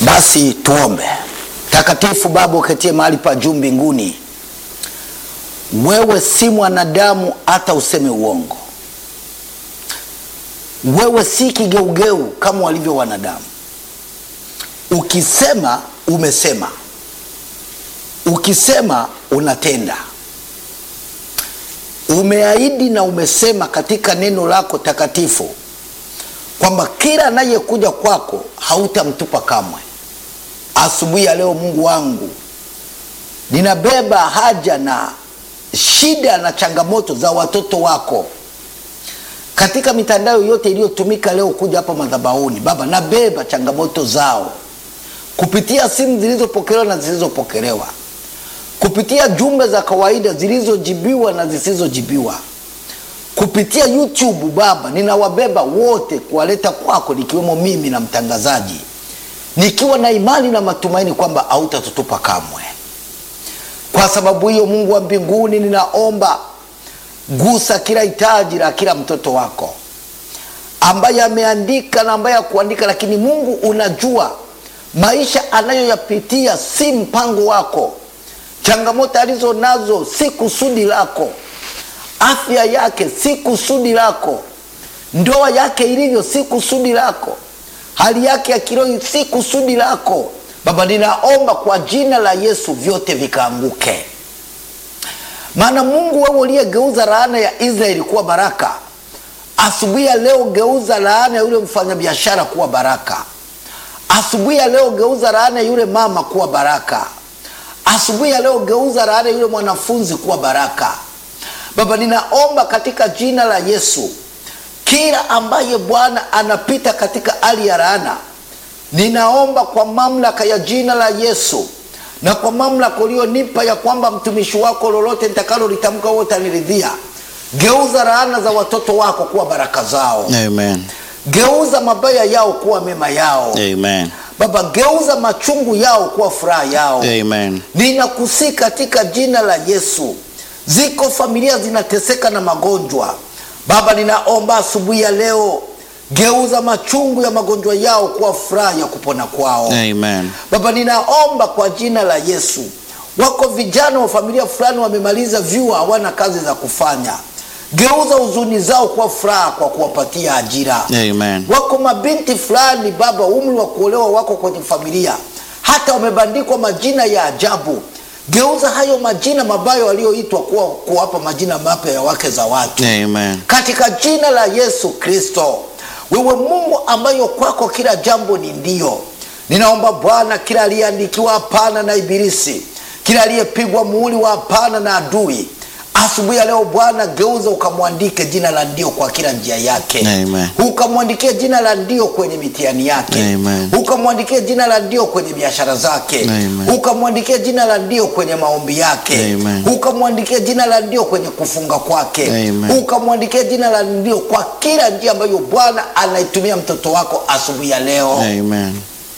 Basi tuombe. Takatifu Baba uketie mahali pa juu mbinguni, wewe si mwanadamu hata useme uongo. Wewe si kigeugeu kama walivyo wanadamu. Ukisema umesema, ukisema unatenda. Umeahidi na umesema katika neno lako takatifu kwamba kila anayekuja kwako hautamtupa kamwe. Asubuhi ya leo, Mungu wangu, ninabeba haja na shida na changamoto za watoto wako katika mitandao yote iliyotumika leo kuja hapa madhabahuni. Baba, nabeba changamoto zao kupitia simu zilizopokelewa na zisizopokelewa, kupitia jumbe za kawaida zilizojibiwa na zisizojibiwa, kupitia YouTube. Baba, ninawabeba wote kuwaleta kwako, nikiwemo mimi na mtangazaji, nikiwa na imani na matumaini kwamba hautatutupa kamwe. Kwa sababu hiyo, Mungu wa mbinguni, ninaomba gusa kila hitaji la kila mtoto wako ambaye ameandika na ambaye hakuandika, lakini Mungu unajua maisha anayoyapitia si mpango wako, changamoto alizo nazo si kusudi lako, afya yake si kusudi lako, ndoa yake ilivyo si kusudi lako, hali yake ya kiroho si kusudi lako. Baba, ninaomba kwa jina la Yesu vyote vikaanguke. Maana Mungu, wewe uliyegeuza laana ya Israeli kuwa baraka, asubuhi ya leo geuza laana ya yule mfanyabiashara kuwa baraka. Asubuhi ya leo geuza laana ya yule mama kuwa baraka. Asubuhi ya leo geuza laana ya yule mwanafunzi kuwa baraka. Baba, ninaomba katika jina la Yesu, kila ambaye Bwana anapita katika hali ya laana, ninaomba kwa mamlaka ya jina la Yesu na kwa mamlaka ulionipa ya kwamba mtumishi wako lolote nitakalo litamka wote utaniridhia. Geuza laana za watoto wako kuwa baraka zao. Amen. Geuza mabaya yao kuwa mema yao. Amen. Baba, geuza machungu yao kuwa furaha yao. Amen. Ninakusii katika jina la Yesu. Ziko familia zinateseka na magonjwa. Baba, ninaomba asubuhi ya leo, geuza machungu ya magonjwa yao kuwa furaha ya kupona kwao. Amen. Baba, ninaomba kwa jina la Yesu, wako vijana wa familia fulani wamemaliza vyuo, hawana kazi za kufanya. Geuza huzuni zao kuwa furaha kwa kuwapatia ajira. Amen. Wako mabinti fulani Baba, umri wa kuolewa wako kwenye familia, hata wamebandikwa majina ya ajabu. Geuza hayo majina mabaya walioitwa kuwa kuwapa majina mapya ya wake za watu Amen. katika jina la Yesu Kristo. Wewe Mungu ambayo kwako kila jambo ni ndio, ninaomba Bwana, kila aliyeandikiwa hapana na Ibilisi, kila aliyepigwa muhuri wa hapana na adui, asubuhi ya leo Bwana, geuza ukamwandike jina la ndio kwa kila njia yake, Amen. ukamwandikie jina la ndio kwenye mitihani yake, Amen. ukamwandikie jina la ndio kwenye biashara zake, Amen. ukamwandikie jina la ndio kwenye maombi yake, Amen. ukamwandikie jina la ndio kwenye kufunga kwake, Amen. ukamwandikia jina la ndio kwa kila njia ambayo Bwana anaitumia mtoto wako asubuhi ya leo. Amen.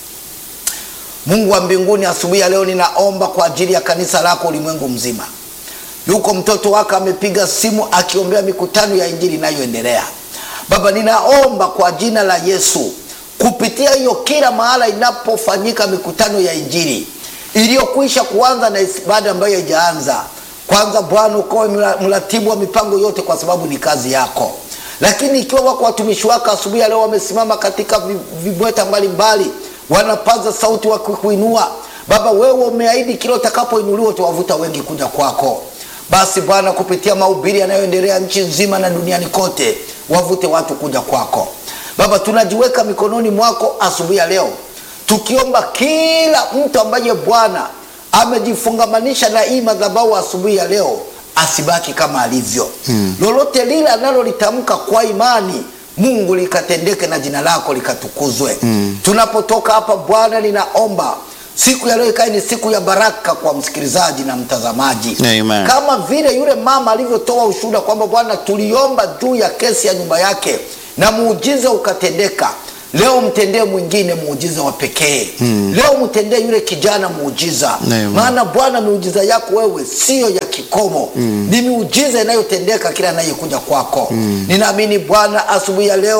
Mungu wa mbinguni, asubuhi ya leo ninaomba kwa ajili ya kanisa lako ulimwengu mzima. Yuko mtoto wako amepiga simu akiombea mikutano ya injili inayoendelea. Baba, ninaomba kwa jina la Yesu, kupitia hiyo kila mahala inapofanyika mikutano ya injili iliyokwisha kuanza na ibada ambayo haijaanza, kwanza Bwana ukawe mla- mratibu wa mipango yote, kwa sababu ni kazi yako. Lakini ikiwa wako watumishi wako asubuhi ya leo wamesimama katika vi- vibweta mbalimbali, wanapaza sauti wakikuinua Baba, wewe umeahidi kila utakapoinuliwa utawavuta wengi kuja kwako. Basi Bwana, kupitia mahubiri yanayoendelea nchi nzima na duniani kote, wavute watu kuja kwako. Baba, tunajiweka mikononi mwako asubuhi ya leo, tukiomba kila mtu ambaye Bwana amejifungamanisha na hii madhabahu asubuhi ya leo asibaki kama alivyo. Lolote lile analolitamka kwa imani, Mungu likatendeke na jina lako likatukuzwe. Tunapotoka hapa Bwana, ninaomba siku ya leo ikae ni siku ya baraka kwa msikilizaji na mtazamaji Amen. kama vile yule mama alivyotoa ushuhuda kwamba Bwana, tuliomba juu ya kesi ya nyumba yake na muujiza ukatendeka. Leo mtendee mwingine muujiza wa pekee. Leo mtendee yule kijana muujiza, Amen. maana Bwana, miujiza yako wewe siyo ya kikomo, ni miujiza inayotendeka kila anayekuja kwako. Ninaamini Bwana, asubuhi ya leo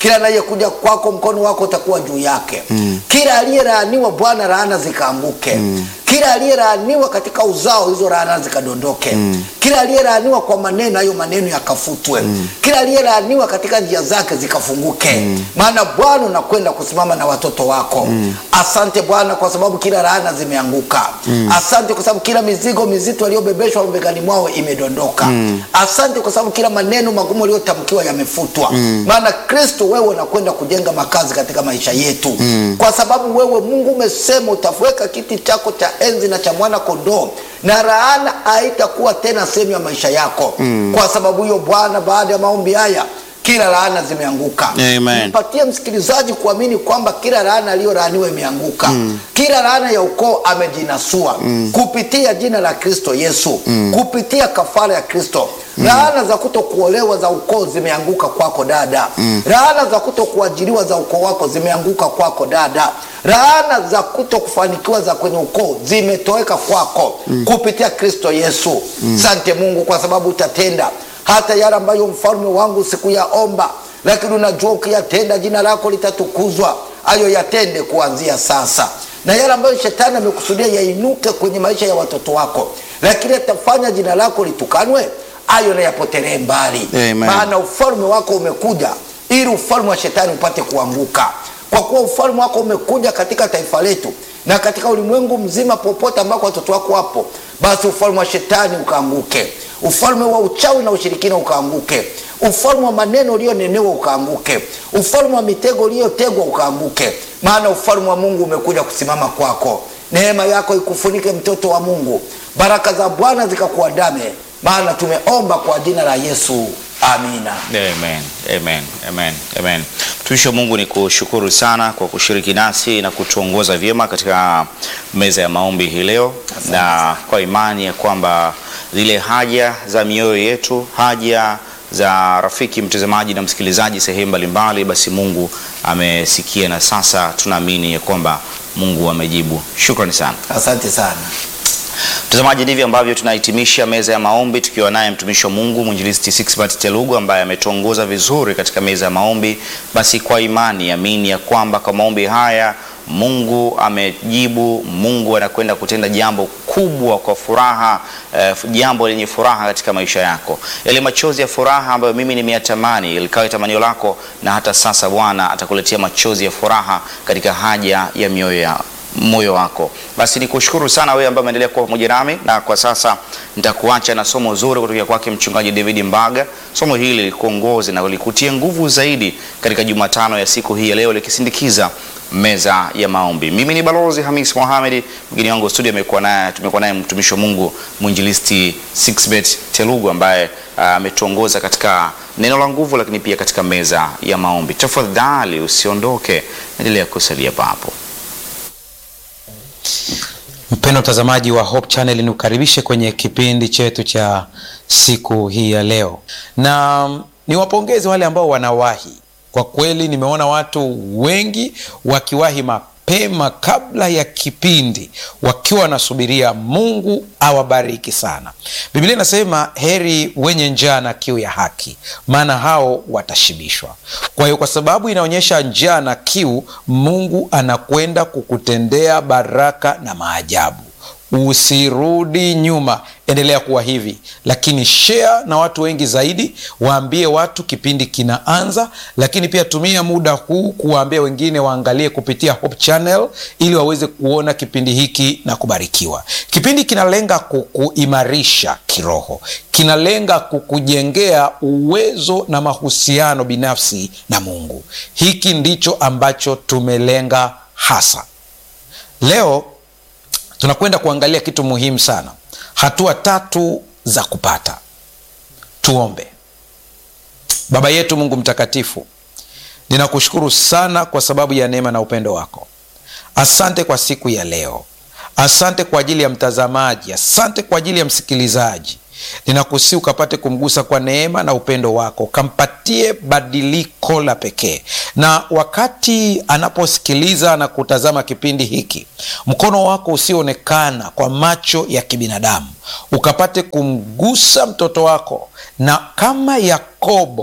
kila anayekuja kwako mkono wako utakuwa juu yake kila aliyelaaniwa bwana laana zikaanguke kila aliyelaaniwa katika uzao hizo laana zikadondoke kila aliyelaaniwa kwa maneno hayo maneno yakafutwe kila aliyelaaniwa katika njia zake zikafunguke maana bwana unakwenda kusimama na watoto wako asante bwana kwa sababu kila laana zimeanguka asante kwa sababu kila mizigo mizito aliyobebeshwa mabegani mwao imedondoka asante kwa sababu kila maneno magumu aliyotamkiwa yamefutwa maana kristo wewe unakwenda kujenga makazi katika maisha yetu kwa sababu wewe mungu umesema utaweka kiti chako cha enzi na cha mwana kondoo na laana haitakuwa tena sehemu ya maisha yako kwa sababu hiyo bwana baada ya maombi haya kila laana zimeanguka Amen. mpatie msikilizaji kuamini kwamba kila laana aliyolaaniwa imeanguka kila laana ya ukoo amejinasua kupitia jina la kristo yesu kupitia kafara ya kristo laana za kuto kuolewa za ukoo zimeanguka kwako dada laana za kuto kuajiriwa za ukoo wako zimeanguka kwako dada laana za kuto kufanikiwa za kwenye ukoo zimetoweka kwako kupitia kristo yesu sante mungu kwa sababu utatenda hata yale ambayo mfalme wangu sikuyaomba lakini unajua ukiyatenda jina lako litatukuzwa ayo yatende kuanzia sasa na yale ambayo shetani amekusudia yainuke kwenye maisha ya watoto wako lakini atafanya jina lako litukanwe ayo na yapotelee mbali Amen. maana ufalme wako umekuja ili ufalme wa shetani upate kuanguka kwa kuwa ufalme wako umekuja katika taifa letu na katika ulimwengu mzima popote ambako watoto wako wapo basi ufalme wa shetani ukaanguke ufalme wa uchawi na ushirikina ukaanguke ufalme wa maneno ulionenewa ukaanguke ufalme wa mitego uliotegwa ukaanguke maana ufalme wa mungu umekuja kusimama kwako neema yako ikufunike mtoto wa mungu baraka za bwana zikakuandame maana tumeomba kwa jina la yesu amina Amen, amen, amen, amen. Mtumishi wa Mungu, ni kushukuru sana kwa kushiriki nasi na kutuongoza vyema katika meza ya maombi hii leo, na kwa imani ya kwamba zile haja za mioyo yetu, haja za rafiki mtazamaji na msikilizaji sehemu mbalimbali, basi Mungu amesikia na sasa tunaamini ya kwamba Mungu amejibu. Shukrani sana. asante sana Mtazamaji, ndivyo ambavyo tunahitimisha meza ya maombi tukiwa naye mtumishi wa Mungu mwinjilisti Sixbert Telugu ambaye ametuongoza vizuri katika meza ya maombi. Basi kwa imani amini ya kwamba kwa maombi haya Mungu amejibu. Mungu anakwenda kutenda jambo kubwa kwa furaha, eh, jambo lenye furaha katika maisha yako. Yale machozi ya furaha ambayo mimi nimeyatamani ilikawa tamanio lako, na hata sasa Bwana atakuletea machozi ya furaha katika haja ya mioyo yao moyo wako. Basi nikushukuru sana wewe ambaye umeendelea kuwa pamoja nami, na kwa sasa nitakuacha na somo zuri kutoka kwake mchungaji David Mbaga. Somo hili likuongoze na likutie nguvu zaidi katika Jumatano ya siku hii ya leo, likisindikiza meza ya maombi. Mimi ni Balozi Hamis Mohamed, mgeni wangu studio amekuwa naye tumekuwa naye mtumishi wa Mungu mwinjilisti Sixbet Telugu ambaye ah, ametuongoza katika neno la nguvu, lakini pia katika meza ya maombi. Tafadhali usiondoke, endelea kusalia papo. Mpendo mtazamaji wa Hope Channel, nikukaribishe kwenye kipindi chetu cha siku hii ya leo, na mm, niwapongeze wale ambao wanawahi. Kwa kweli nimeona watu wengi wakiwahi mapema kabla ya kipindi, wakiwa wanasubiria. Mungu awabariki sana. Biblia inasema heri wenye njaa na kiu ya haki, maana hao watashibishwa. Kwa hiyo kwa sababu inaonyesha njaa na kiu, Mungu anakwenda kukutendea baraka na maajabu. Usirudi nyuma, endelea kuwa hivi, lakini share na watu wengi zaidi, waambie watu kipindi kinaanza, lakini pia tumia muda huu kuwaambia wengine waangalie kupitia Hope Channel ili waweze kuona kipindi hiki na kubarikiwa. Kipindi kinalenga kukuimarisha kiroho, kinalenga kukujengea uwezo na mahusiano binafsi na Mungu. Hiki ndicho ambacho tumelenga hasa. Leo tunakwenda kuangalia kitu muhimu sana, hatua tatu za kupata. Tuombe. Baba yetu Mungu mtakatifu, ninakushukuru sana kwa sababu ya neema na upendo wako. Asante kwa siku ya leo, asante kwa ajili ya mtazamaji, asante kwa ajili ya msikilizaji. Ninakusihi ukapate kumgusa kwa neema na upendo wako, ukampatie badiliko la pekee, na wakati anaposikiliza na kutazama kipindi hiki, mkono wako usioonekana kwa macho ya kibinadamu ukapate kumgusa mtoto wako, na kama Yakobo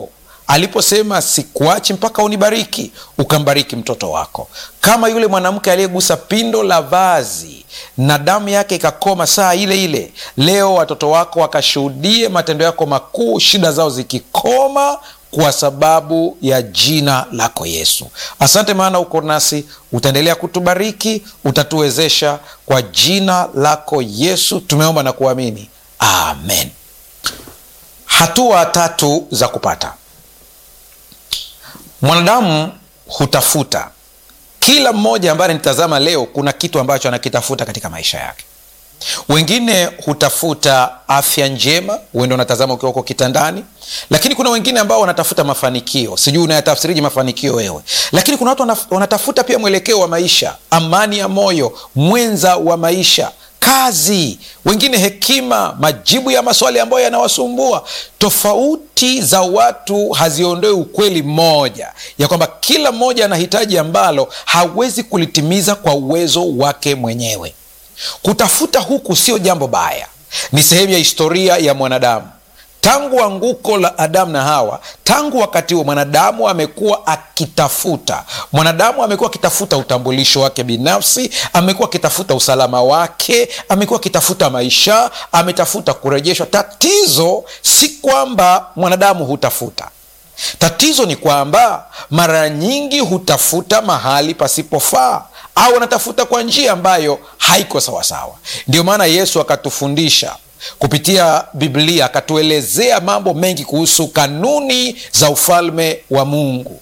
aliposema sikuachi mpaka unibariki ukambariki mtoto wako kama yule mwanamke aliyegusa pindo la vazi na damu yake ikakoma saa ile ile leo watoto wako wakashuhudie matendo yako makuu shida zao zikikoma kwa sababu ya jina lako yesu asante maana uko nasi utaendelea kutubariki utatuwezesha kwa jina lako yesu tumeomba na kuamini amen hatua tatu za kupata mwanadamu hutafuta kila mmoja ambaye anitazama leo kuna kitu ambacho anakitafuta katika maisha yake wengine hutafuta afya njema uende unatazama ukiwa uko kitandani lakini kuna wengine ambao wanatafuta mafanikio sijui unayatafsiriji mafanikio wewe lakini kuna watu wanaf- wanatafuta pia mwelekeo wa maisha amani ya moyo mwenza wa maisha kazi wengine hekima majibu ya maswali ambayo yanawasumbua tofauti za watu haziondoi ukweli mmoja ya kwamba kila mmoja anahitaji ambalo hawezi kulitimiza kwa uwezo wake mwenyewe kutafuta huku sio jambo baya ni sehemu ya historia ya mwanadamu tangu anguko la adamu na hawa tangu wakati huo mwanadamu amekuwa akitafuta mwanadamu amekuwa akitafuta utambulisho wake binafsi amekuwa akitafuta usalama wake amekuwa akitafuta maisha ametafuta kurejeshwa tatizo si kwamba mwanadamu hutafuta tatizo ni kwamba mara nyingi hutafuta mahali pasipofaa au anatafuta kwa njia ambayo haiko sawasawa ndio maana yesu akatufundisha kupitia biblia akatuelezea mambo mengi kuhusu kanuni za ufalme wa mungu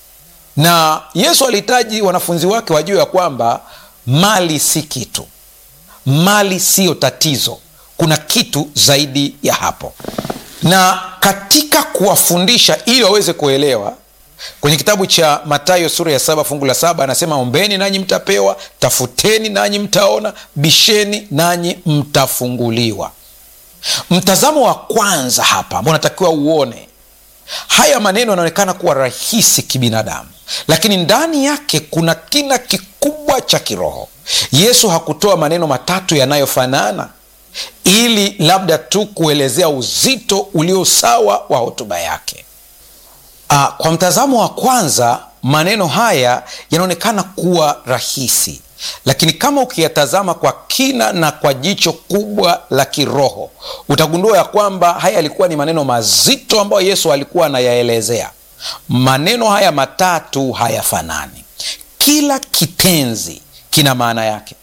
na yesu alihitaji wanafunzi wake wajue ya kwamba mali si kitu mali siyo tatizo kuna kitu zaidi ya hapo na katika kuwafundisha ili waweze kuelewa kwenye kitabu cha matayo sura ya saba fungu la saba anasema ombeni nanyi mtapewa tafuteni nanyi mtaona bisheni nanyi mtafunguliwa mtazamo wa kwanza hapa ambao unatakiwa uone haya maneno yanaonekana kuwa rahisi kibinadamu lakini ndani yake kuna kina kikubwa cha kiroho yesu hakutoa maneno matatu yanayofanana ili labda tu kuelezea uzito ulio sawa wa hotuba yake Aa, kwa mtazamo wa kwanza maneno haya yanaonekana kuwa rahisi lakini kama ukiyatazama kwa kina na kwa jicho kubwa la kiroho utagundua ya kwamba haya yalikuwa ni maneno mazito ambayo yesu alikuwa anayaelezea maneno haya matatu hayafanani kila kitenzi kina maana yake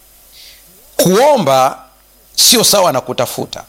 kuomba sio sawa na kutafuta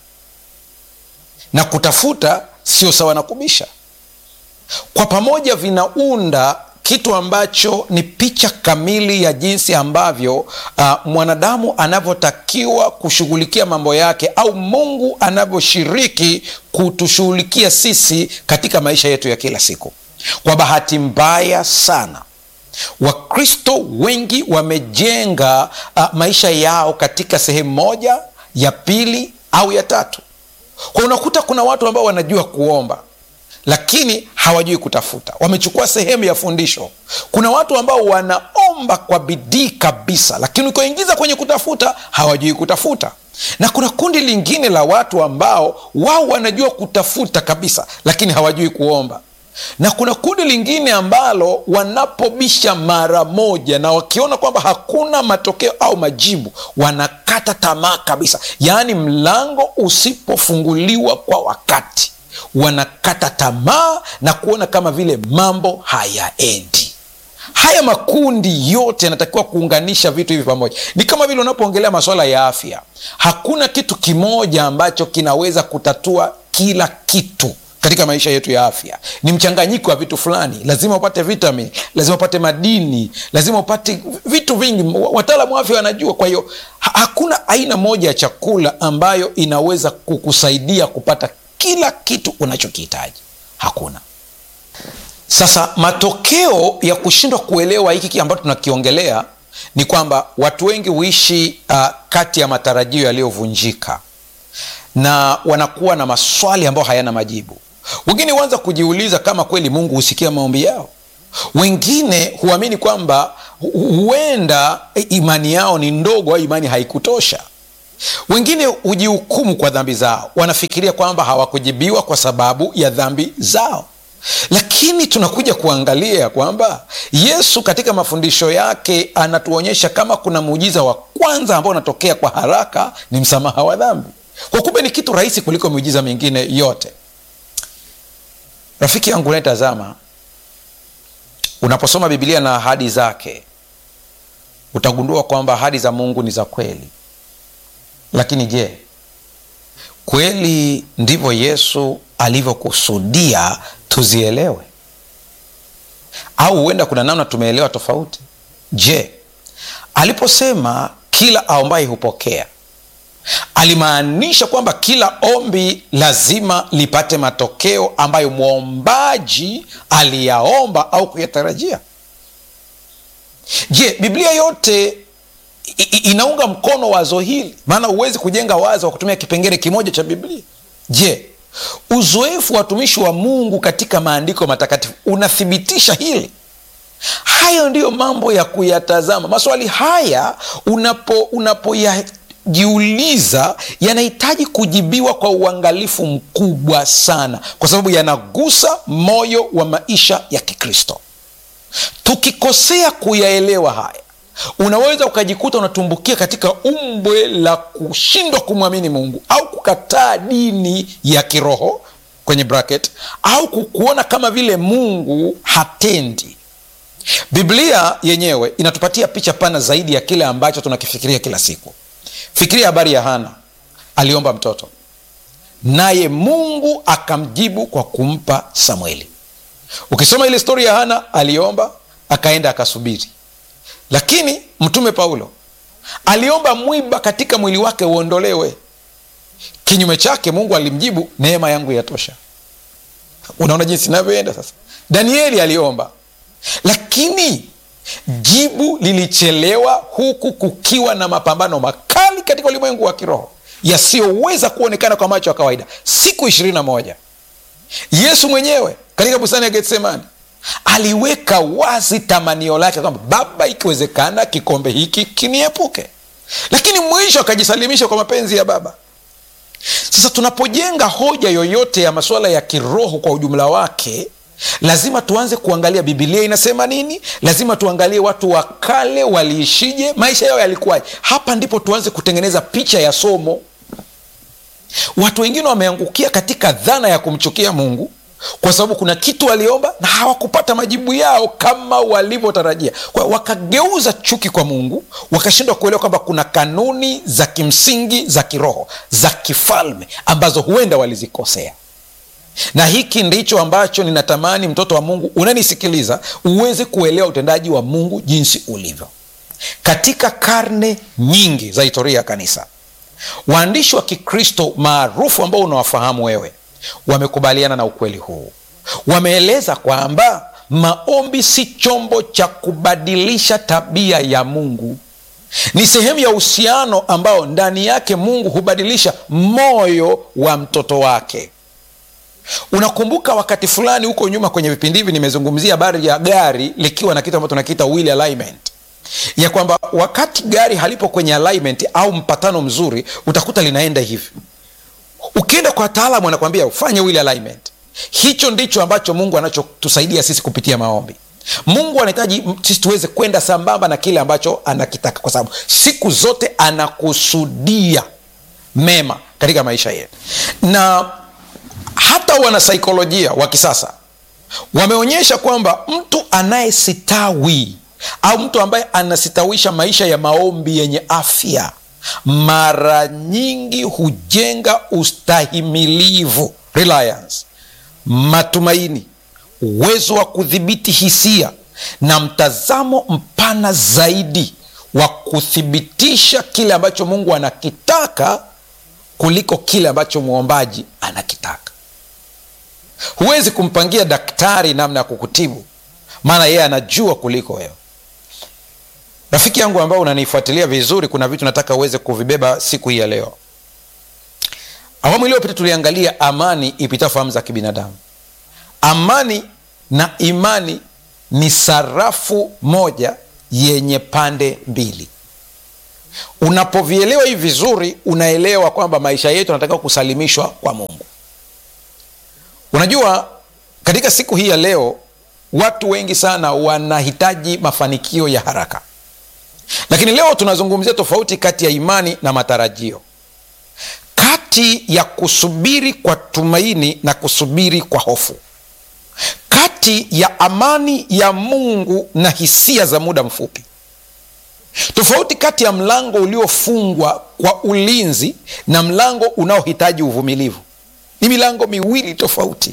na kutafuta sio sawa na kubisha kwa pamoja vinaunda kitu ambacho ni picha kamili ya jinsi ambavyo uh, mwanadamu anavyotakiwa kushughulikia mambo yake au mungu anavyoshiriki kutushughulikia sisi katika maisha yetu ya kila siku kwa bahati mbaya sana wakristo wengi wamejenga uh, maisha yao katika sehemu moja ya pili au ya tatu kwa unakuta kuna watu ambao wanajua kuomba lakini hawajui kutafuta wamechukua sehemu ya fundisho kuna watu ambao wanaomba kwa bidii kabisa lakini ukiwaingiza kwenye kutafuta hawajui kutafuta na kuna kundi lingine la watu ambao wao wanajua kutafuta kabisa lakini hawajui kuomba na kuna kundi lingine ambalo wanapobisha mara moja na wakiona kwamba hakuna matokeo au majibu wanakata tamaa kabisa yaani mlango usipofunguliwa kwa wakati wanakata tamaa na kuona kama vile mambo hayaendi haya makundi yote yanatakiwa kuunganisha vitu hivi pamoja ni kama vile unapoongelea masuala ya afya hakuna kitu kimoja ambacho kinaweza kutatua kila kitu katika maisha yetu ya afya ni mchanganyiko wa vitu fulani lazima upate vitamin lazima upate madini lazima upate vitu vingi wataalamu wa afya wanajua kwa hiyo ha- hakuna aina moja ya chakula ambayo inaweza kukusaidia kupata kila kitu unachokihitaji hakuna sasa matokeo ya kushindwa kuelewa hiki ambacho tunakiongelea ni kwamba watu wengi huishi uh, kati ya matarajio yaliyovunjika na wanakuwa na maswali ambayo hayana majibu wengine huanza kujiuliza kama kweli mungu husikia maombi yao wengine huamini kwamba hu- huenda imani yao ni ndogo au imani haikutosha wengine hujihukumu kwa dhambi zao wanafikiria kwamba hawakujibiwa kwa sababu ya dhambi zao lakini tunakuja kuangalia kwamba yesu katika mafundisho yake anatuonyesha kama kuna muujiza wa kwanza ambao unatokea kwa haraka ni msamaha wa dhambi kwa kumbe ni kitu rahisi kuliko miujiza mingine yote rafiki yangu unayetazama unaposoma bibilia na ahadi zake utagundua kwamba ahadi za mungu ni za kweli lakini je kweli ndivyo yesu alivyokusudia tuzielewe au huenda kuna namna tumeelewa tofauti je aliposema kila aombaye hupokea alimaanisha kwamba kila ombi lazima lipate matokeo ambayo mwombaji aliyaomba au kuyatarajia je biblia yote i- i- inaunga mkono wazo hili maana huwezi kujenga wazo wa kutumia kipengele kimoja cha biblia je uzoefu wa watumishi wa mungu katika maandiko matakatifu unathibitisha hili hayo ndiyo mambo ya kuyatazama maswali haya unapo unapoyajiuliza yanahitaji kujibiwa kwa uangalifu mkubwa sana kwa sababu yanagusa moyo wa maisha ya kikristo tukikosea kuyaelewa haya unaweza ukajikuta unatumbukia katika umbwe la kushindwa kumwamini mungu au kukataa dini ya kiroho kwenye bracket au kukuona kama vile mungu hatendi biblia yenyewe inatupatia picha pana zaidi ya kile ambacho tunakifikiria kila siku fikiria habari ya hana aliomba mtoto naye mungu akamjibu kwa kumpa samueli ukisoma ile stori ya hana aliomba akaenda akasubiri lakini mtume paulo aliomba mwiba katika mwili wake uondolewe kinyume chake mungu alimjibu neema yangu yatosha unaona jinsi inavyoenda sasa danieli aliomba lakini jibu lilichelewa huku kukiwa na mapambano makali katika ulimwengu wa kiroho yasiyoweza kuonekana kwa macho ya kawaida siku ishirini na moja yesu mwenyewe katika bustani ya getsemani aliweka wazi tamanio lake kwamba baba ikiwezekana kikombe hiki kiniepuke lakini mwisho akajisalimisha kwa mapenzi ya baba sasa tunapojenga hoja yoyote ya masuala ya kiroho kwa ujumla wake lazima tuanze kuangalia bibilia inasema nini lazima tuangalie watu wa kale waliishije maisha yao yalikuwaje hapa ndipo tuanze kutengeneza picha ya somo watu wengine wameangukia katika dhana ya kumchukia mungu kwa sababu kuna kitu waliomba na hawakupata majibu yao kama walivyotarajia kwa hiyo wakageuza chuki kwa mungu wakashindwa kuelewa kwamba kuna kanuni za kimsingi za kiroho za kifalme ambazo huenda walizikosea na hiki ndicho ambacho ninatamani mtoto wa mungu unanisikiliza uweze kuelewa utendaji wa mungu jinsi ulivyo katika karne nyingi za historia ya kanisa waandishi wa kikristo maarufu ambao unawafahamu wewe wamekubaliana na ukweli huu wameeleza kwamba maombi si chombo cha kubadilisha tabia ya mungu ni sehemu ya uhusiano ambao ndani yake mungu hubadilisha moyo wa mtoto wake unakumbuka wakati fulani huko nyuma kwenye vipindi hivi nimezungumzia habari ya gari likiwa na kitu ambacho tunakiita wheel alignment ya kwamba wakati gari halipo kwenye alignment au mpatano mzuri utakuta linaenda hivi ukienda kwa wataalamu anakwambia ufanye wheel alignment hicho ndicho ambacho mungu anachotusaidia sisi kupitia maombi mungu anahitaji sisi tuweze kwenda sambamba na kile ambacho anakitaka kwa sababu siku zote anakusudia mema katika maisha yetu na hata wanasaikolojia wa kisasa wameonyesha kwamba mtu anayesitawi au mtu ambaye anasitawisha maisha ya maombi yenye afya mara nyingi hujenga ustahimilivu reliance matumaini uwezo wa kudhibiti hisia na mtazamo mpana zaidi wa kuthibitisha kile ambacho mungu anakitaka kuliko kile ambacho mwombaji anakitaka huwezi kumpangia daktari namna ya kukutibu maana yeye anajua kuliko wewe rafiki yangu ambao unanifuatilia vizuri kuna vitu nataka uweze kuvibeba siku hii ya leo awamu iliyopita tuliangalia amani ipita fahamu za kibinadamu amani na imani ni sarafu moja yenye pande mbili unapovielewa hivi vizuri unaelewa kwamba maisha yetu yanatakiwa kusalimishwa kwa mungu unajua katika siku hii ya leo watu wengi sana wanahitaji mafanikio ya haraka lakini leo tunazungumzia tofauti kati ya imani na matarajio kati ya kusubiri kwa tumaini na kusubiri kwa hofu kati ya amani ya mungu na hisia za muda mfupi tofauti kati ya mlango uliofungwa kwa ulinzi na mlango unaohitaji uvumilivu ni milango miwili tofauti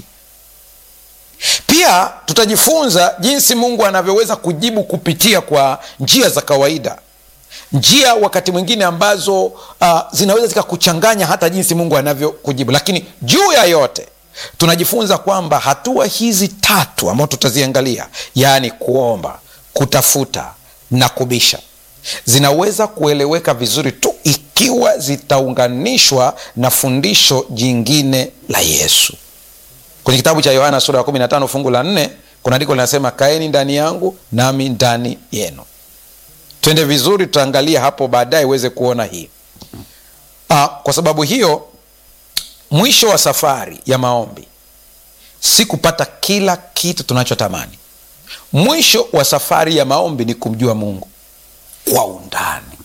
pia tutajifunza jinsi mungu anavyoweza kujibu kupitia kwa njia za kawaida njia wakati mwingine ambazo uh, zinaweza zikakuchanganya hata jinsi mungu anavyokujibu lakini juu ya yote tunajifunza kwamba hatua hizi tatu ambazo tutaziangalia yaani kuomba kutafuta na kubisha zinaweza kueleweka vizuri tu ikiwa zitaunganishwa na fundisho jingine la yesu kwenye kitabu cha yohana sura ya 15 fungu la 4 kuna andiko linasema kaeni ndani yangu nami ndani yenu twende vizuri tutaangalia hapo baadaye uweze kuona hii Aa, kwa sababu hiyo mwisho wa safari ya maombi si kupata kila kitu tunachotamani mwisho wa safari ya maombi ni kumjua mungu kwa undani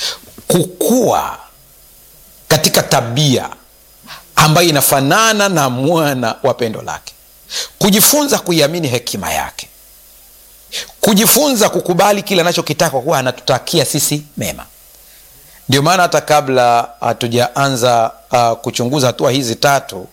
kukua katika tabia ambayo inafanana na mwana wa pendo lake kujifunza kuiamini hekima yake kujifunza kukubali kile anachokitaka kwa kuwa anatutakia sisi mema ndio maana hata kabla hatujaanza uh, kuchunguza hatua hizi tatu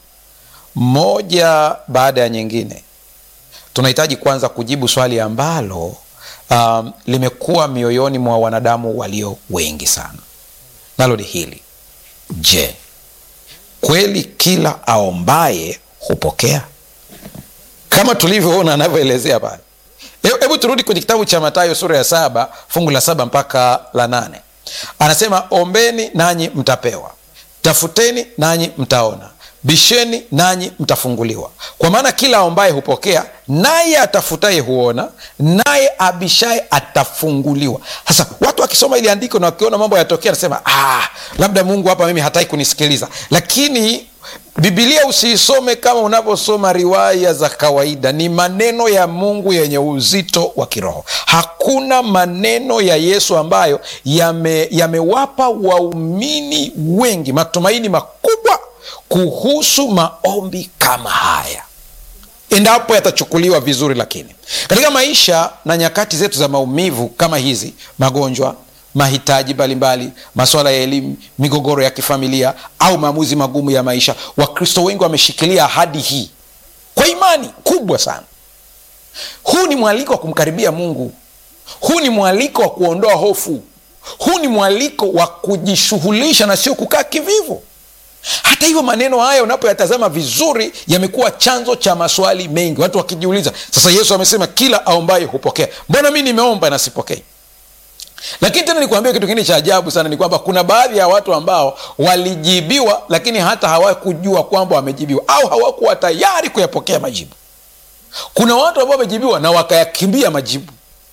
moja baada ya nyingine tunahitaji kwanza kujibu swali ambalo um, limekuwa mioyoni mwa wanadamu walio wengi sana nalo ni hili je kweli kila aombaye hupokea kama tulivyoona anavyoelezea pale hebu turudi kwenye kitabu cha matayo sura ya saba fungu la saba mpaka la nane anasema ombeni nanyi mtapewa tafuteni nanyi mtaona bisheni nanyi mtafunguliwa kwa maana kila aombaye hupokea naye atafutaye huona naye abishaye atafunguliwa sasa watu wakisoma ili andiko na wakiona mambo yatokea anasema ah, labda mungu hapa mimi hataki kunisikiliza lakini bibilia usiisome kama unavyosoma riwaya za kawaida ni maneno ya mungu yenye uzito wa kiroho hakuna maneno ya yesu ambayo yamewapa yame waumini wengi matumaini makubwa kuhusu maombi kama haya endapo yatachukuliwa vizuri lakini katika maisha na nyakati zetu za maumivu kama hizi magonjwa mahitaji mbalimbali maswala ya elimu migogoro ya kifamilia au maamuzi magumu ya maisha wakristo wengi wameshikilia ahadi hii kwa imani kubwa sana huu ni mwaliko wa kumkaribia mungu huu ni mwaliko wa kuondoa hofu huu ni mwaliko wa kujishughulisha na sio kukaa kivivu hata hivyo maneno haya unapoyatazama vizuri yamekuwa chanzo cha maswali mengi watu wakijiuliza sasa yesu amesema kila aombaye hupokea mbona mi nimeomba na sipokei lakini tena nikuambia kitu kingine cha ajabu sana ni kwamba kuna baadhi ya watu ambao walijibiwa lakini hata hawakujua kwamba wamejibiwa au hawakuwa tayari kuyapokea majibu kuna watu ambao wamejibiwa na wakayakimbia majibu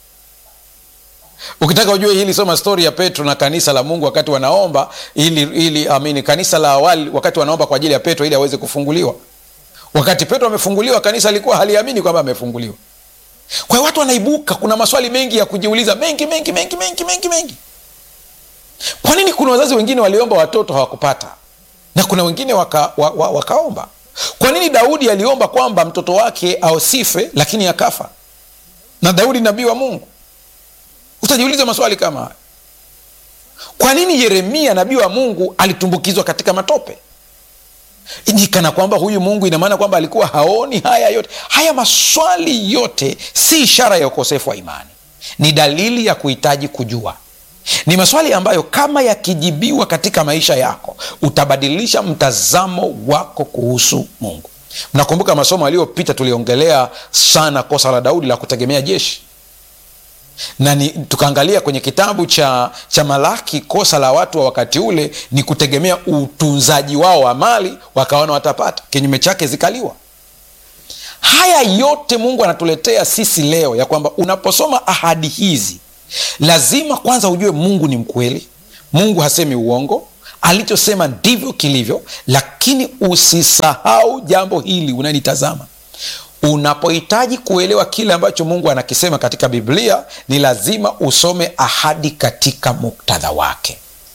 ukitaka ujue hili soma stori ya petro na kanisa la mungu wakati wanaomba ili, ili amini kanisa la awali wakati wanaomba kwa ajili ya petro ili aweze kufunguliwa wakati petro amefunguliwa kanisa alikuwa haliamini kwamba amefunguliwa kwa hiyo watu wanaibuka kuna maswali mengi ya kujiuliza mengi mengi mengi mengi mengi mengi kwa nini kuna wazazi wengine waliomba watoto hawakupata na kuna wengine waka, wa, wa, wakaomba kwa nini daudi aliomba kwamba mtoto wake ausife lakini akafa na daudi nabii wa mungu utajiuliza maswali kama haya kwa nini yeremia nabii wa mungu alitumbukizwa katika matope ni kana kwamba huyu mungu ina maana kwamba alikuwa haoni haya yote haya maswali yote si ishara ya ukosefu wa imani ni dalili ya kuhitaji kujua ni maswali ambayo kama yakijibiwa katika maisha yako utabadilisha mtazamo wako kuhusu mungu mnakumbuka masomo aliyopita tuliongelea sana kosa la daudi la kutegemea jeshi na ni, tukaangalia kwenye kitabu cha, cha malaki kosa la watu wa wakati ule ni kutegemea utunzaji wao wa mali wakaona watapata kinyume chake zikaliwa haya yote mungu anatuletea sisi leo ya kwamba unaposoma ahadi hizi lazima kwanza ujue mungu ni mkweli mungu hasemi uongo alichosema ndivyo kilivyo lakini usisahau jambo hili unanitazama unapohitaji kuelewa kile ambacho mungu anakisema katika biblia ni lazima usome ahadi katika muktadha wake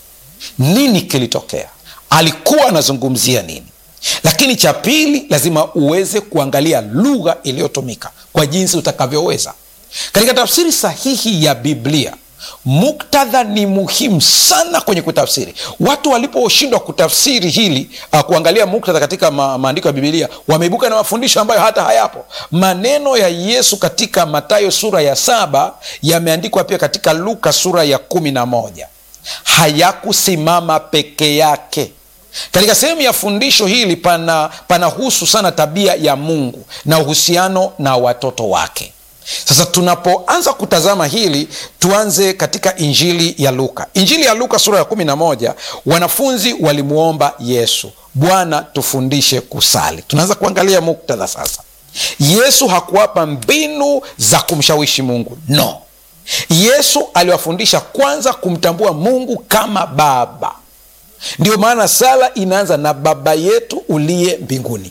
nini kilitokea alikuwa anazungumzia nini lakini cha pili lazima uweze kuangalia lugha iliyotumika kwa jinsi utakavyoweza katika tafsiri sahihi ya biblia muktadha ni muhimu sana kwenye kutafsiri watu waliposhindwa kutafsiri hili uh, kuangalia muktadha katika ma, maandiko ya bibilia wameibuka na mafundisho ambayo hata hayapo maneno ya yesu katika matayo sura ya saba yameandikwa pia katika luka sura ya kumi na moja hayakusimama peke yake katika sehemu ya fundisho hili pana panahusu sana tabia ya mungu na uhusiano na watoto wake sasa tunapoanza kutazama hili tuanze katika injili ya luka injili ya luka sura ya 11 wanafunzi walimwomba yesu bwana tufundishe kusali tunaanza kuangalia muktadha sasa yesu hakuwapa mbinu za kumshawishi mungu no yesu aliwafundisha kwanza kumtambua mungu kama baba ndio maana sala inaanza na baba yetu uliye mbinguni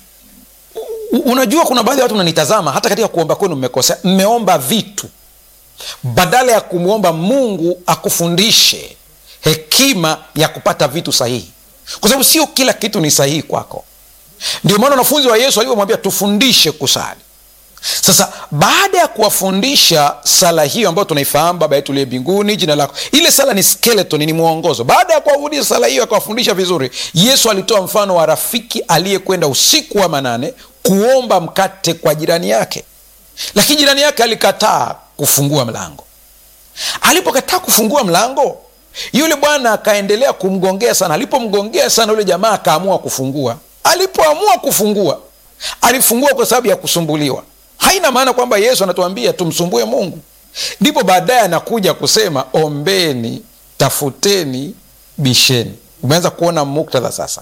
unajua kuna baadhi ya watu mnanitazama hata katika kuomba kwenu mmekosea mmeomba vitu badala ya kumwomba mungu akufundishe hekima ya kupata vitu sahihi kwa sababu sio kila kitu ni sahihi kwako ndio maana wanafunzi wa yesu alivyomwambia tufundishe kusali sasa baada ya kuwafundisha sala hiyo ambayo tunaifahamu baba yetu liye mbinguni jina lako ile sala ni skeleton ni mwongozo baada ya kuwafundisha sala hiyo akawafundisha vizuri yesu alitoa mfano wa rafiki aliyekwenda usiku wa manane kuomba mkate kwa jirani yake lakini jirani yake alikataa kufungua mlango alipokataa kufungua mlango yule bwana akaendelea kumgongea sana alipomgongea sana yule jamaa akaamua kufungua alipoamua kufungua alifungua kwa sababu ya kusumbuliwa haina maana kwamba yesu anatuambia tumsumbue mungu ndipo baadaye anakuja kusema ombeni tafuteni bisheni umeanza kuona muktadha sasa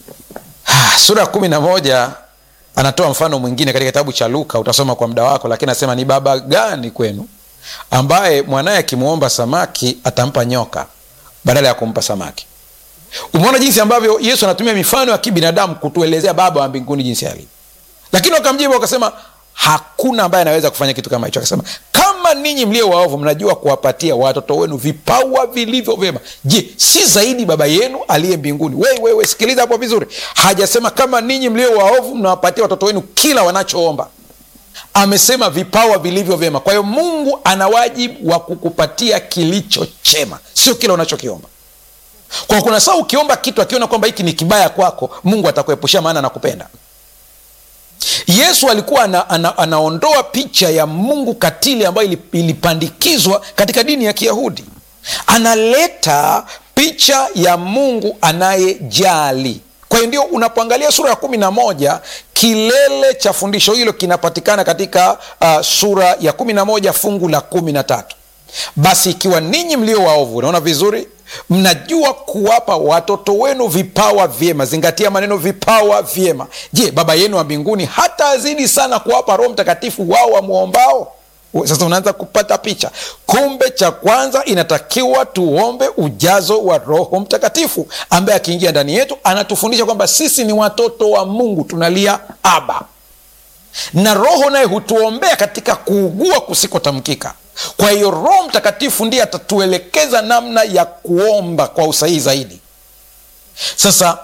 ha, sura ya kumi na moja anatoa mfano mwingine katika kitabu cha luka utasoma kwa muda wako lakini anasema ni baba gani kwenu ambaye mwanaye akimwomba samaki atampa nyoka badala ya kumpa samaki umeona jinsi ambavyo yesu anatumia mifano ya kibinadamu kutuelezea baba wa mbinguni jinsi alivyo lakini wakamjibu wakasema hakuna ambaye anaweza kufanya kitu kama hicho akasema kama ninyi mlio waovu mnajua kuwapatia watoto wenu vipawa vilivyo vyema je si zaidi baba yenu aliye mbinguni wewe sikiliza hapo vizuri hajasema kama ninyi mlio waovu mnawapatia watoto wenu kila wanachoomba amesema vipawa vilivyo vyema kwa hiyo mungu ana wajibu wa kukupatia kilicho chema sio kila unachokiomba kwa kuna saa ukiomba kitu akiona kwamba hiki ni kibaya kwako mungu atakuepushia maana anakupenda yesu alikuwa ana, ana, anaondoa picha ya mungu katili ambayo ilipandikizwa katika dini ya kiyahudi analeta picha ya mungu anayejali kwa hiyo ndio unapoangalia sura ya kumi na moja kilele cha fundisho hilo kinapatikana katika uh, sura ya kumi na moja fungu la kumi na tatu basi ikiwa ninyi mlio waovu unaona vizuri mnajua kuwapa watoto wenu vipawa vyema zingatia maneno vipawa vyema je baba yenu wa mbinguni hata azidi sana kuwapa roho mtakatifu wao wamwombao sasa unaanza kupata picha kumbe cha kwanza inatakiwa tuombe ujazo wa roho mtakatifu ambaye akiingia ndani yetu anatufundisha kwamba sisi ni watoto wa mungu tunalia aba na roho naye hutuombea katika kuugua kusikotamkika kwa hiyo roho mtakatifu ndiye atatuelekeza namna ya kuomba kwa usahihi zaidi sasa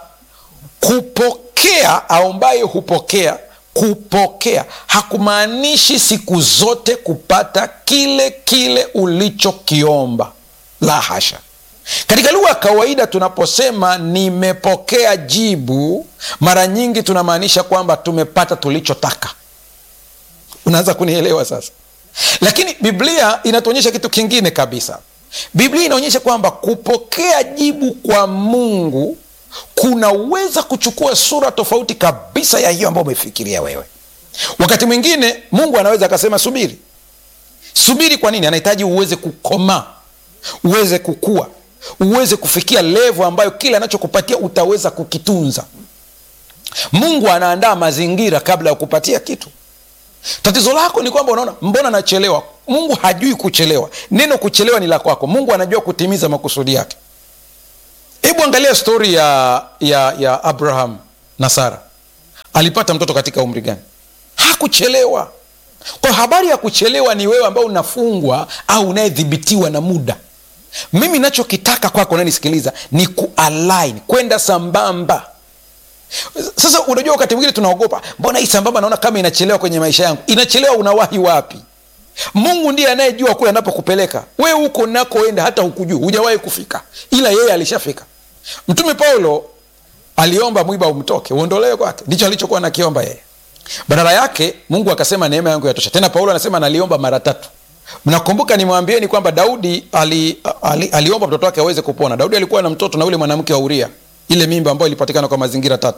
kupokea aombaye hupokea kupokea hakumaanishi siku zote kupata kile kile ulichokiomba la hasha katika lugha ya kawaida tunaposema nimepokea jibu mara nyingi tunamaanisha kwamba tumepata tulichotaka unaanza kunielewa sasa lakini biblia inatuonyesha kitu kingine kabisa biblia inaonyesha kwamba kupokea jibu kwa mungu kunaweza kuchukua sura tofauti kabisa ya hiyo ambayo umefikiria wewe wakati mwingine mungu anaweza akasema subiri subiri kwa nini anahitaji uweze kukomaa uweze kukua uweze kufikia levo ambayo kile anachokupatia utaweza kukitunza mungu anaandaa mazingira kabla ya kupatia kitu tatizo lako ni kwamba unaona mbona nachelewa mungu hajui kuchelewa neno kuchelewa ni la kwako mungu anajua kutimiza makusudi yake hebu angalia stori ya, ya, ya abraham na sara alipata mtoto katika umri gani hakuchelewa kwa habari ya kuchelewa ni wewe ambao unafungwa au unayedhibitiwa na muda mimi nachokitaka kwako unanisikiliza ni kualign kwenda sambamba sasa unajua wakati mwingine tunaogopa mbona hii sambamba naona kama inachelewa kwenye maisha yangu inachelewa unawahi wapi mungu ndiye anayejua kule anapokupeleka we huko nakoenda hata hukujua hujawahi kufika ila yeye alishafika mtume paulo aliomba mwiba umtoke uondolewe kwake ndicho alichokuwa nakiomba yeye badala yake mungu akasema neema yangu yatosha tena paulo anasema naliomba mara tatu mnakumbuka nimwambieni kwamba daudi ali, ali, aliomba mtoto wake aweze kupona daudi alikuwa na mtoto na ule mwanamke wa uria ile mimba ambayo ilipatikana kwa mazingira tata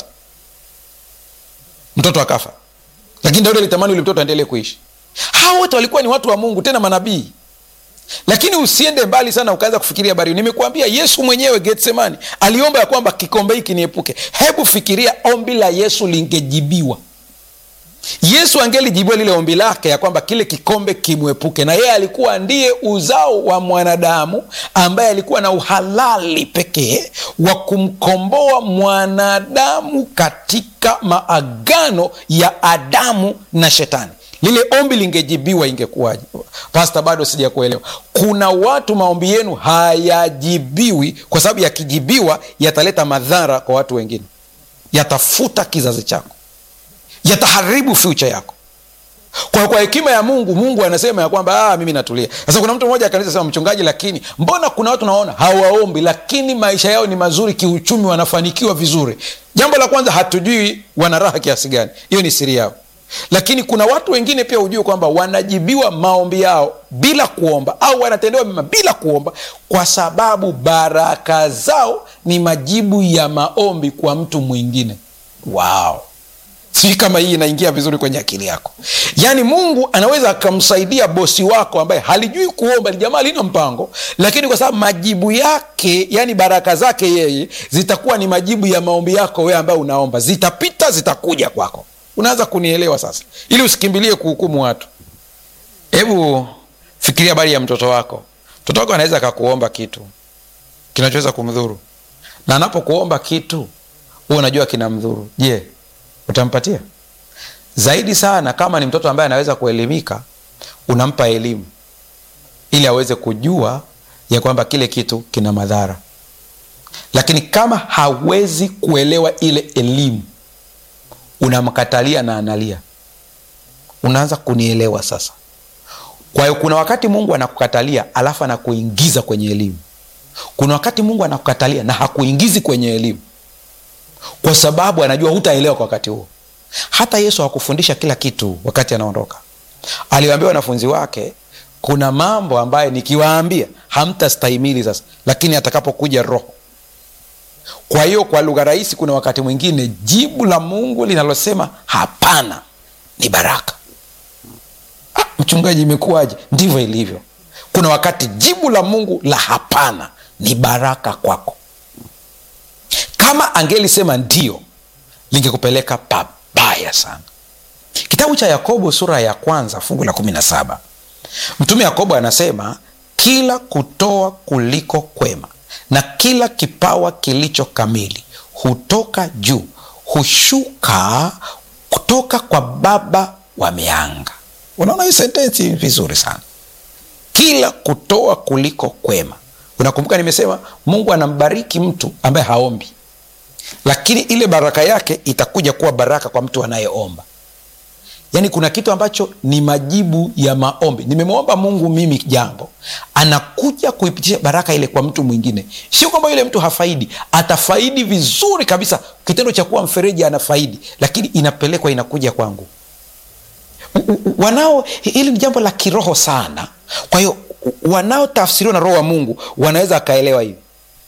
mtoto akafa lakini daudi alitamani ule mtoto aendelee kuishi hawa wote walikuwa ni watu wa mungu tena manabii lakini usiende mbali sana ukaanza kufikiria habari hiyo. nimekuambia yesu mwenyewe getsemani aliomba ya kwamba kikombe hiki niepuke hebu fikiria ombi la yesu lingejibiwa yesu angelijibiwa lile ombi lake ya kwamba kile kikombe kimwepuke na yeye alikuwa ndiye uzao wa mwanadamu ambaye alikuwa na uhalali pekee wa kumkomboa mwanadamu katika maagano ya adamu na shetani lile ombi lingejibiwa ingekuwaje pasta bado sijakuelewa kuna watu maombi yenu hayajibiwi kwa sababu yakijibiwa yataleta madhara kwa watu wengine yatafuta kizazi chako yataharibu future yako kwa kwa hekima ya mungu mungu anasema ya kwamba ah, mimi natulia sasa kuna mtu mmoja akanisa sema mchungaji lakini mbona kuna watu naona hawaombi lakini maisha yao ni mazuri kiuchumi wanafanikiwa vizuri jambo la kwanza hatujui wana raha kiasi gani hiyo ni siri yao lakini kuna watu wengine pia hujue kwamba wanajibiwa maombi yao bila kuomba au wanatendewa mema bila kuomba kwa sababu baraka zao ni majibu ya maombi kwa mtu mwingine wow sijui kama hii inaingia vizuri kwenye akili yako yaani mungu anaweza akamsaidia bosi wako ambaye halijui kuomba ni jamaa lina mpango lakini kwa sababu majibu yake yani baraka zake yeye zitakuwa ni majibu ya maombi yako wewe ambaye unaomba zitapita zitakuja kwako unaanza kunielewa sasa ili usikimbilie kuhukumu watu hebu fikiria habari ya mtoto wako mtoto wako anaweza akakuomba kitu kinachoweza kumdhuru na anapokuomba kitu huwa unajua kinamdhuru je utampatia zaidi sana kama ni mtoto ambaye anaweza kuelimika unampa elimu ili aweze kujua ya kwamba kile kitu kina madhara lakini kama hawezi kuelewa ile elimu unamkatalia na analia unaanza kunielewa sasa kwa hiyo kuna wakati mungu anakukatalia alafu anakuingiza kwenye elimu kuna wakati mungu anakukatalia na hakuingizi kwenye elimu kwa sababu anajua hutaelewa kwa wakati huo hata yesu hakufundisha kila kitu wakati anaondoka aliwaambia wanafunzi wake kuna mambo ambayo nikiwaambia hamtastahimili sasa lakini atakapokuja roho kwa hiyo kwa lugha rahisi kuna wakati mwingine jibu la mungu linalosema hapana ni baraka ah, mchungaji imekuwaje ndivyo ilivyo kuna wakati jibu la mungu la hapana ni baraka kwako kama angelisema ndio lingekupeleka pabaya sana kitabu cha yakobo sura ya kwanza fungu la kumi na saba mtume yakobo anasema kila kutoa kuliko kwema na kila kipawa kilicho kamili hutoka juu hushuka kutoka kwa baba wa mianga unaona hii sentensi vizuri sana kila kutoa kuliko kwema unakumbuka nimesema mungu anambariki mtu ambaye haombi lakini ile baraka yake itakuja kuwa baraka kwa mtu anayeomba yaani kuna kitu ambacho ni majibu ya maombi nimemwomba mungu mimi jambo anakuja kuipitisha baraka ile kwa mtu mwingine sio kwamba yule mtu hafaidi atafaidi vizuri kabisa kitendo cha kuwa mfereji anafaidi lakini inapelekwa inakuja kwangu wanao hili ni jambo la kiroho sana kwa hiyo wanaotafsiriwa na roho wa mungu wanaweza akaelewa hivi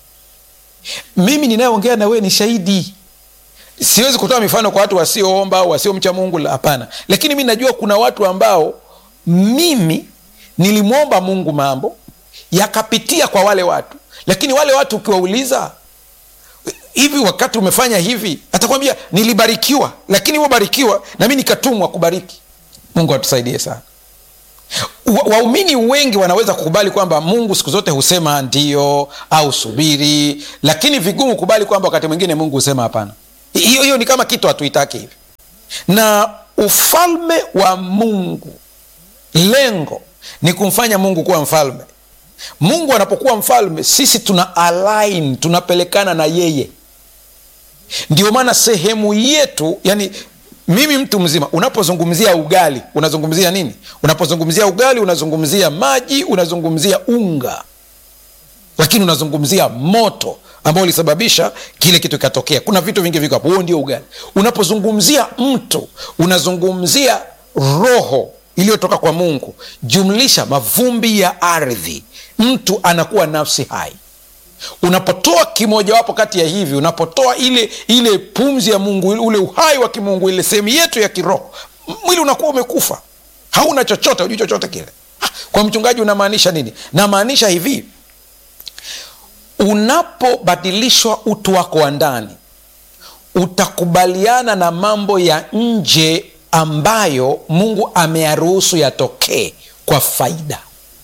mimi ninayeongea na wewe ni shahidi siwezi kutoa mifano kwa watu wasioomba au wasiomcha mungu hapana lakini mi najua kuna watu ambao mimi nilimwomba mungu mambo yakapitia kwa wale watu lakini wale watu ukiwauliza hivi wakati umefanya hivi atakwambia nilibarikiwa lakini hivobarikiwa na mi nikatumwa kubariki mungu atusaidie sana waumini wa wengi wanaweza kukubali kwamba mungu siku zote husema ndio au subiri lakini vigumu kubali kwamba wakati mwingine mungu husema hapana hiyo hiyo ni kama kitu hatuitaki hivi na ufalme wa mungu lengo ni kumfanya mungu kuwa mfalme mungu anapokuwa mfalme sisi tuna align tunapelekana na yeye ndio maana sehemu yetu yani mimi mtu mzima unapozungumzia ugali unazungumzia nini unapozungumzia ugali unazungumzia maji unazungumzia unga lakini unazungumzia moto ambao ulisababisha kile kitu kikatokea kuna vitu vingi viko hapo huo ndio ugali unapozungumzia mtu unazungumzia roho iliyotoka kwa mungu jumlisha mavumbi ya ardhi mtu anakuwa nafsi hai unapotoa kimojawapo kati ya hivi unapotoa ile ile pumzi ya mungu ule uhai wa kimungu ile sehemu yetu ya kiroho mwili unakuwa umekufa hauna chochote hujui chochote kile kwa mchungaji unamaanisha nini namaanisha hivi unapobadilishwa utu wako wa ndani utakubaliana na mambo ya nje ambayo mungu ameyaruhusu yatokee kwa faida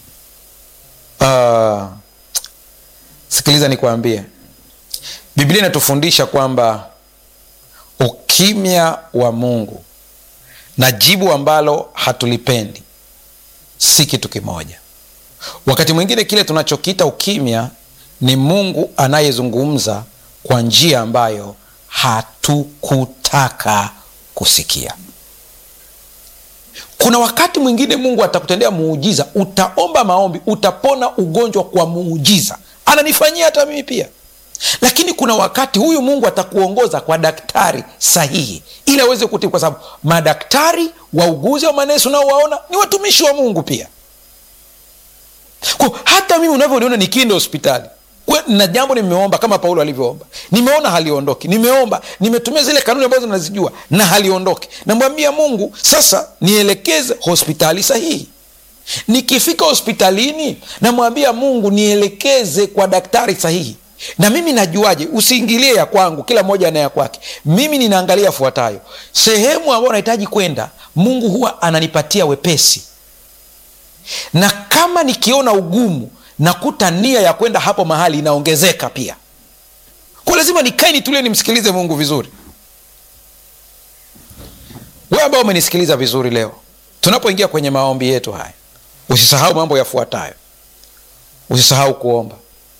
uh, sikiliza nikwambie biblia inatufundisha kwamba ukimya wa mungu na jibu ambalo hatulipendi si kitu kimoja wakati mwingine kile tunachokiita ukimya ni mungu anayezungumza kwa njia ambayo hatukutaka kusikia kuna wakati mwingine mungu atakutendea muujiza utaomba maombi utapona ugonjwa kwa muujiza ananifanyia hata mimi pia lakini kuna wakati huyu mungu atakuongoza kwa daktari sahihi ili aweze kutibu kwa sababu madaktari wauguzi wa manesi unaowaona ni watumishi wa mungu pia kwa hata mimi unavyoniona nikienda hospitali na jambo nimeomba kama paulo alivyoomba nimeona haliondoki nimeomba nimetumia zile kanuni ambazo nazijua na haliondoki namwambia mungu sasa nielekeze hospitali sahihi nikifika hospitalini namwambia mungu nielekeze kwa daktari sahihi na mimi najuaje usiingilie ya kwangu kila mmoja ana ya kwake mimi ninaangalia fuatayo sehemu ambayo nahitaji kwenda mungu huwa ananipatia wepesi na kama nikiona ugumu nakuta nia ya kwenda hapo mahali inaongezeka pia kwa lazima nikae nitulie nimsikilize mungu vizuri we ambao umenisikiliza vizuri leo tunapoingia kwenye maombi yetu haya usisahau mambo yafuatayo usisahau kuomba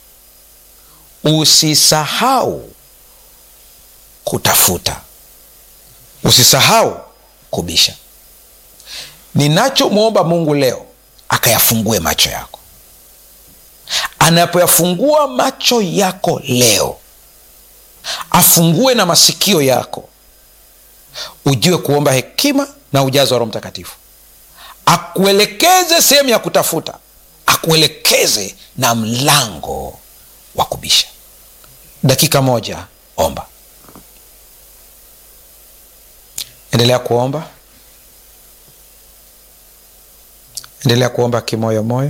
usisahau kutafuta usisahau kubisha ninachomwomba mungu leo akayafungue macho yako anapoyafungua macho yako leo afungue na masikio yako ujue kuomba hekima na ujazo wa roho mtakatifu akuelekeze sehemu ya kutafuta akuelekeze na mlango wa kubisha dakika moja omba endelea kuomba endelea kuomba kimoyomoyo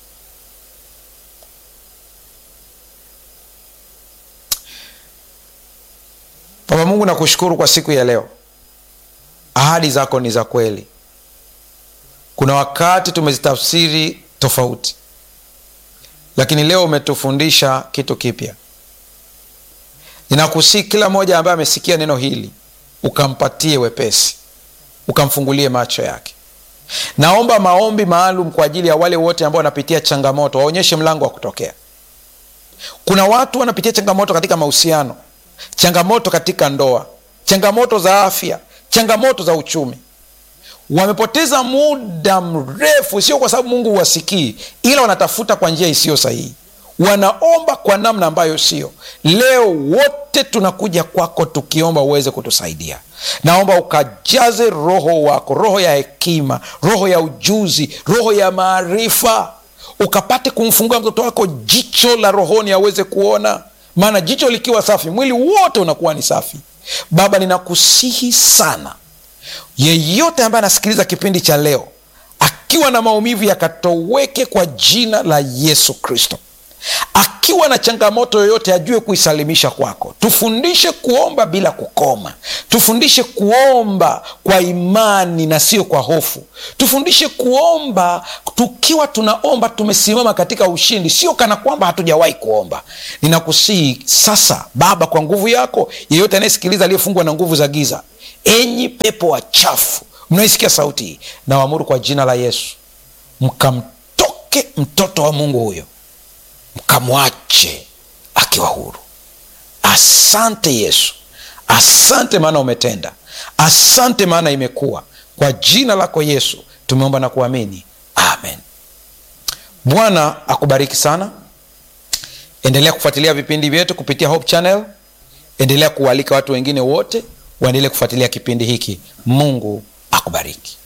baba mungu nakushukuru kwa siku ya leo ahadi zako ni za kweli kuna wakati tumezitafsiri tofauti lakini leo umetufundisha kitu kipya ninakusii kila mmoja ambaye amesikia neno hili ukampatie wepesi ukamfungulie macho yake naomba maombi maalum kwa ajili ya wale wote ambao wanapitia changamoto waonyeshe mlango wa kutokea kuna watu wanapitia changamoto katika mahusiano changamoto katika ndoa changamoto za afya changamoto za uchumi wamepoteza muda mrefu sio kwa sababu mungu huwasikii ila wanatafuta kwa njia isiyo sahihi wanaomba kwa namna ambayo sio leo wote tunakuja kwako tukiomba uweze kutusaidia naomba ukajaze roho wako roho ya hekima roho ya ujuzi roho ya maarifa ukapate kumfungua mtoto wako jicho la rohoni aweze kuona maana jicho likiwa safi mwili wote unakuwa ni safi baba ninakusihi sana yeyote ambaye anasikiliza kipindi cha leo akiwa na maumivu yakatoweke kwa jina la yesu kristo akiwa na changamoto yoyote ajue kuisalimisha kwako tufundishe kuomba bila kukoma tufundishe kuomba kwa imani na sio kwa hofu tufundishe kuomba tukiwa tunaomba tumesimama katika ushindi sio kana kwamba hatujawahi kuomba ninakusihi sasa baba kwa nguvu yako yeyote anayesikiliza aliyefungwa na nguvu za giza enyi pepo wachafu mnaisikia sauti hii nawaamuru kwa jina la yesu mkamtoke mtoto wa mungu huyo mkamwache akiwa huru asante yesu asante maana umetenda asante maana imekuwa kwa jina lako yesu tumeomba na kuamini amen bwana akubariki sana endelea kufuatilia vipindi vyetu kupitia hope channel endelea kuwaalika watu wengine wote waendelee kufuatilia kipindi hiki mungu akubariki